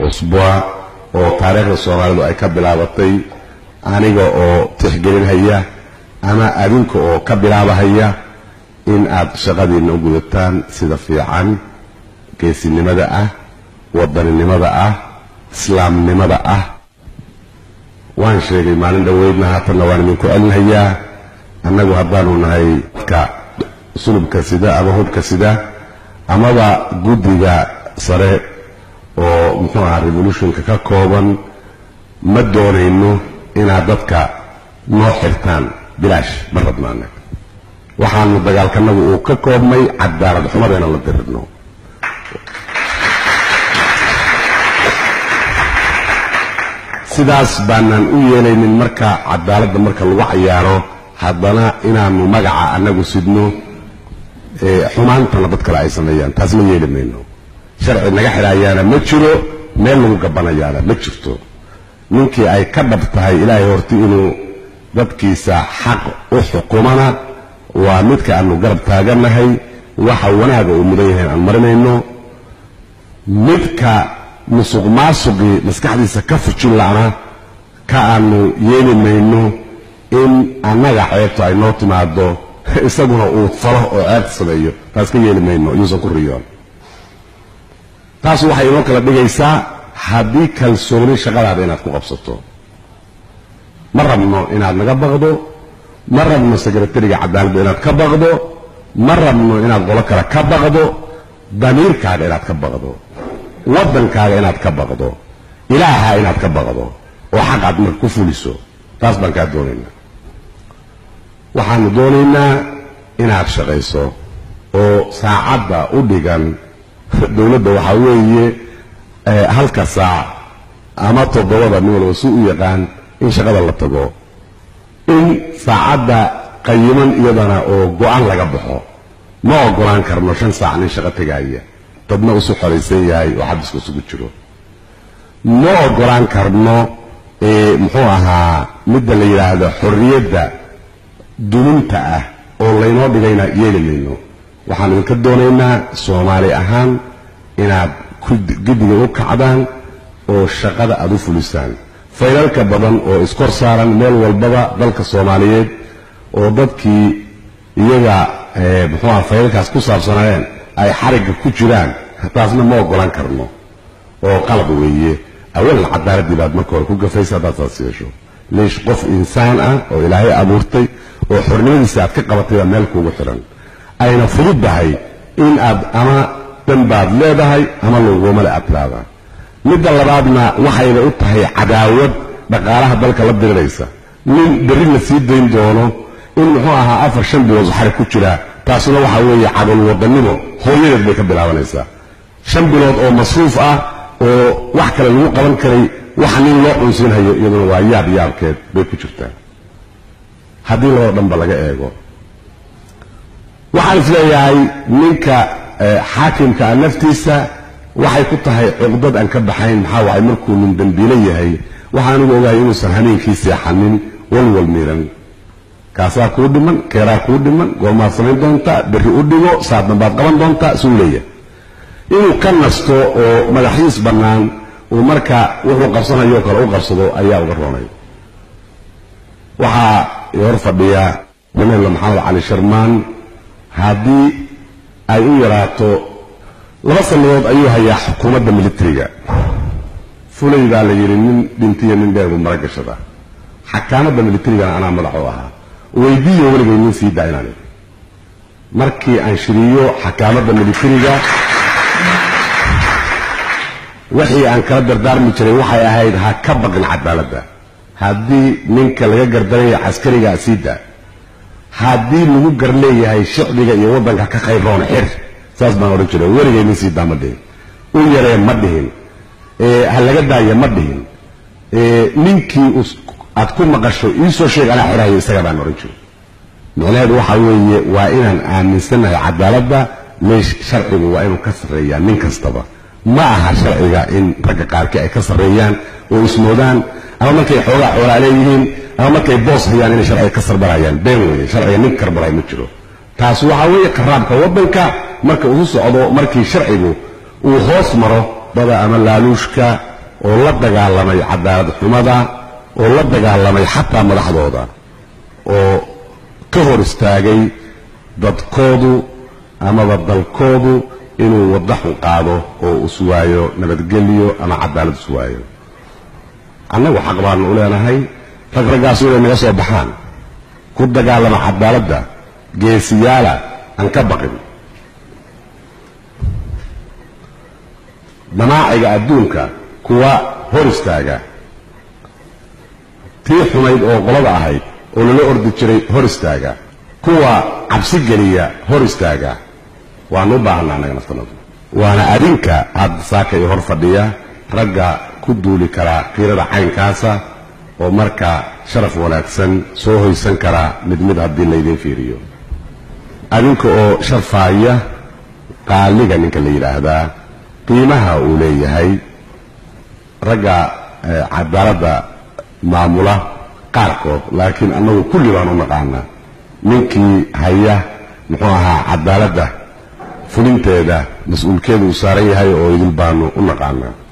cusbaa oo taariikhda soomaalidu ay ka bilaabatay aniga oo tixgelinhaya ama adinka oo ka bilaabahaya in aad shaqadiinna u gudataan sida fiican geesinimada ah wadaninimada ah islaamnimada ah waan sheegay maalin dhoweydna haatanna waan idinku celinhayaa annagu haddaanu nahay dadka sulubka sida ama hubka sida amaba guddiga sare oo muxuu ahaa revolutionka ka kooban ma doonayno inaad dadka noo xirtaan bilaash ma rabnaana waxaanu dagaalkanagu uu ka koobmay cadaalad xumada inaan la dirirno sidaas baanaan u yeelaynin marka cadaaladda marka lagu cayaaro haddana inaanu magaca annagu sidno xumaantana dad kale ay sameeyaan taas ma yeeli mayno sharci naga xidhaayaana ma jiro meel lagu gabanayaana ma jirto ninkii ay ka dhab tahay ilaahay horti inuu dadkiisa xaq u xukumana waa midka aanu garab taaganahay waxa wanaaga uu mudan yahay aan marinayno midka musuq maasuqii maskaxdiisa ka fujin la'na ka aanu yeeli mayno in annaga ceebto ay noo timaado isaguna uu falo oo ceebta sameeyo taas ka yeeli mayno yuusan ku riyoon taas waxay inoo kala dhigaysaa haddii kalsooni shaqadaada inaad ku qabsato ma rabno inaad naga baqdo ma rabno sekretariga cadaaladda inaad ka baqdo ma rabno inaad qolo kale ka baqdo damiirkaaga inaad ka baqdo waddankaaga inaad ka baqdo ilaaha inaad ka baqdo oo xaq aad marka ku fuliso taas baan kaa doonaynaa waxaanu doonaynaa inaad shaqayso oo saacadda u dhigan dowladda waxaa weeye halka saac ama toddobada nin walba si u yaqaan in shaqada la tago in saacadda qayiman iyadana oo go-aan laga baxo ma ogolaan karno shan saac nin shaqo tegaaya dadna usu xoraysan yahay oo xabiska isugu jiro ma ogolaan karno muxuu ahaa midda la yidhaahdo xorriyadda duminta ah oo laynoo dhigayna yeeli mayno waxaan idinka doonaynaa soomaali ahaan inaad guddiga u kacdaan oo shaqada aad u fulisaan faylalka badan oo iskor saaran meel walbaba dalka soomaaliyeed oo dadkii iyaga muxuu aha faylalkaas ku saabsanaayeen ay xarigga ku jiraan taasna ma ogolaan karno oo qalab weeye awalan cadaaladii baad marka hore ku gafaysa haddaad saas yeesho liish qof insaan ah oo ilaahay abuurtay oo xornimadiisa aad ka qabatay baa meel kuugu xiran ayna fududdahay in aad ama danbaad leedahay ama lagumale aad tiraahdaa midda labaadna waxayna u tahay cadaawad dhaqaalaha dalka la diriraysa nin berri la sii dayn doono in muxuu ahaa afar shan bilood xarig ku jira taasuna waxaa weeye cadal wadannimo hooyadeed bay ka bilaabanaysaa shan bilood oo masruuf ah oo wax kale lagu qaban karay waxa nin loo cunsinhayo iyaduna waa yaab yaabkeed bay ku jirtaa haddii labada dhanba laga eego waxaan isleeyahay ninka xaakimka a naftiisa waxay ku tahay cuqdad aan ka baxayn maxaa waay markuu nin dembiilo yahay waxaa anigu ogahay inuusan hameenkii seexanin walwal miiran kaasaa kuu dhiman keeraa kuu dhiman goormaad samayn doontaa berri u dhigo saaddan baad qaban doontaa suu leeyahay inuu ka nasto oo madaxiis bannaan uu marka wuxuu qabsanayo kale u qabsado ayaa uga roonay waxaa hor fadhiya nameella maxamed cali sharmaan haddii ay u yaraato laba sannadood ayuu hayaa xukuumadda militariga fulay baa la yidhi nin dhintiyo nin dheerbu mara gashada xakaamadda militarigana anaa madax u ahaa weydiiyo weligay nin sii daa inaan markii aan shiriyo xakaamadda militariga wixii aan kala dardaarmi jiray waxay ahayd ha ka baqin cadaaladda haddii ninka laga gardaraya caskarigaa sii daa haddii lagu gar leeyahay shicbiga iyo waddanka ka khayroon xir saas baan odhan jiray weligay nin sii daa ma dhihin u yaree ma dhihin ha laga daaya ma dhihin ninkii aad ku maqasho iisoo sheeg anaa xirahayo isaga baan odhan jiray micnaheedu waxaa weeye waa inaan aaminsanahay cadaaladda meesh sharcigu waa inuu ka sarreeyaa nin kastaba ma aha sharciga in ragga qaarkii ay ka sarreeyaan oo ismoodaan ama markay xoogaa xoolaa leeyihiin ama markay boos hayaan inay sharciga ka sarbarayaan been weeye sharciga nin karbaray ma jiro taas waxaa weeye qaraabka waddanka marka uu socdo markii sharcigu uu hoos maro dada ama laaluushka oo la dagaalamay cadaalad xumada oo la dagaalamay xataa madaxdooda oo ka hor istaagay dadkoodu amaba dalkoodu inuu waddo xun qaado oo iswaayo nabadgelyo ama cadaalad iswaayo annagu xaq baanu u leenahay rag raggaasu inay naga soo baxaan ku dagaalama cadaaladda geesiyaala aan ka baqin damaaciga adduunka kuwa hor istaaga tii xumayd oo qolada ahayd oo lala ordi jiray hor istaaga kuwa cabsi geliya hor istaaga waanu u baahanaa annaga naftanadu waana adinka aada saaka iyo hor fadhiya ragga ku duuli karaa qiirada caynkaasa oo markaa sharaf wanaagsan soo hoysan karaa mid mid haddii laydiin fiiriyo adinka oo sharfaaya qaaliga ninka la yidhaahdaa qiimaha uu leeyahay ragga cadaaladda maamula qaarkood laakiin annagu kulli baan u naqaanaa ninkii haya muxuu ahaa cadaaladda fulinteeda mas-uulkeeda uu saaran yahay oo idil baanu u naqaanaa